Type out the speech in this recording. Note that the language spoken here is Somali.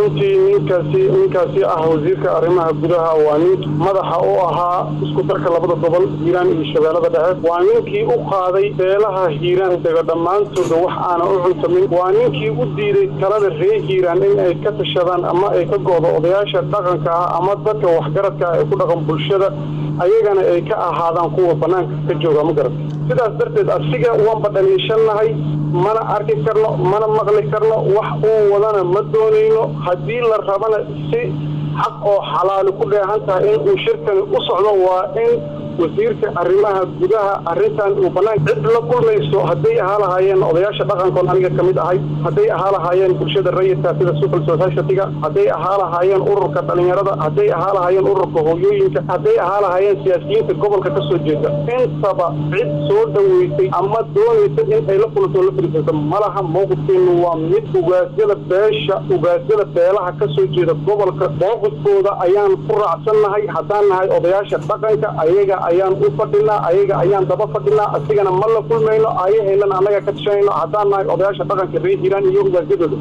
runtii ninkaasi ninkaasi ah wasiirka arrimaha gudaha waa nin madaxa u ahaa isku darka labada gobol hiiraan iyo shabeellada dhexe waa ninkii u qaaday beelaha hiiraan dega dhammaantooda wax aana u cuntamin waa ninkii u diiday talada reer hiiraan in ay ka tashadaan ama ay ka go'do odayaasha dhaqanka ah ama dadka waxgaradka ah ee ku dhaqan bulshada ayagana ay ka ahaadaan kuwa bannaanka ka jooga ma garata sidaas darteed asiga waanba dhaliishannahay mana arki karno mana maqli karno wax uu wadana ma doonayno haddii la rabana si xaq oo xalaali ku dheehan tahay in uu shirkani u socdo waa in wasiirka arrimaha gudaha arrintan uu bannaan cid la kulmayso hadday ahaa lahaayeen odayaasha dhaqankoon aniga ka mid ahay hadday ahaa lahaayeen bulshada rayidka sida civil society-ga hadday ahaa lahaayeen ururka dhalinyarada hadday ahaa lahaayeen ururka hooyooyinka hadday ahaa lahaayeen siyaasiyiinta gobolka ka soo jeeda intaba cid soo dhoweysay ama doonaysa in ay la kulanto la fadhiisato malaha mowqifkeenu waa mid ugaasyada beesha ugaasyada beelaha ka soo jeeda gobolka mowqifkooda ayaan ku raacsannahay haddaan nahay odayaasha dhaqanka ayaga ayaan u fadhinaa ayaga ayaan daba fadhinaa asigana ma la kulmayno ayaheelana annaga ka tashanayno haddaan nahay odayaasha dhaqanka reer hiiraan iyo ugaasyadooda